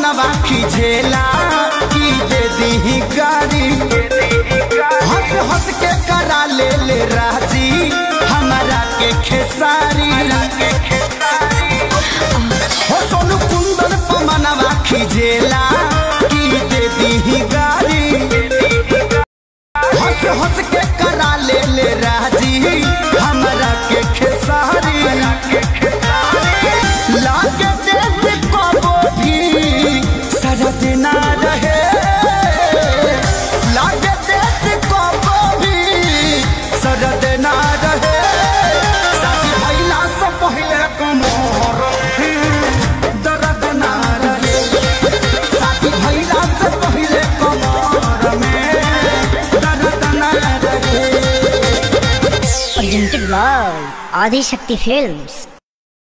मनवा खिझेला की दे दी गाड़ी हंस हंस के करा ले ले राजी हमारा के खेसारी हो सोनू कुंदन पमनवा खिझेला की दे दी गाड़ी हंस हंस के करा ले ले राजी हमरा के खेसारी लागे देख कबो भी सरद ना रहे लागे देख कबो भी सरद ना रहे शादी भइला से पहिले कमर दर्द ना रहे शादी भइला से पहिले कमर में दर्द ना रहे presented by Adi Shakti Films.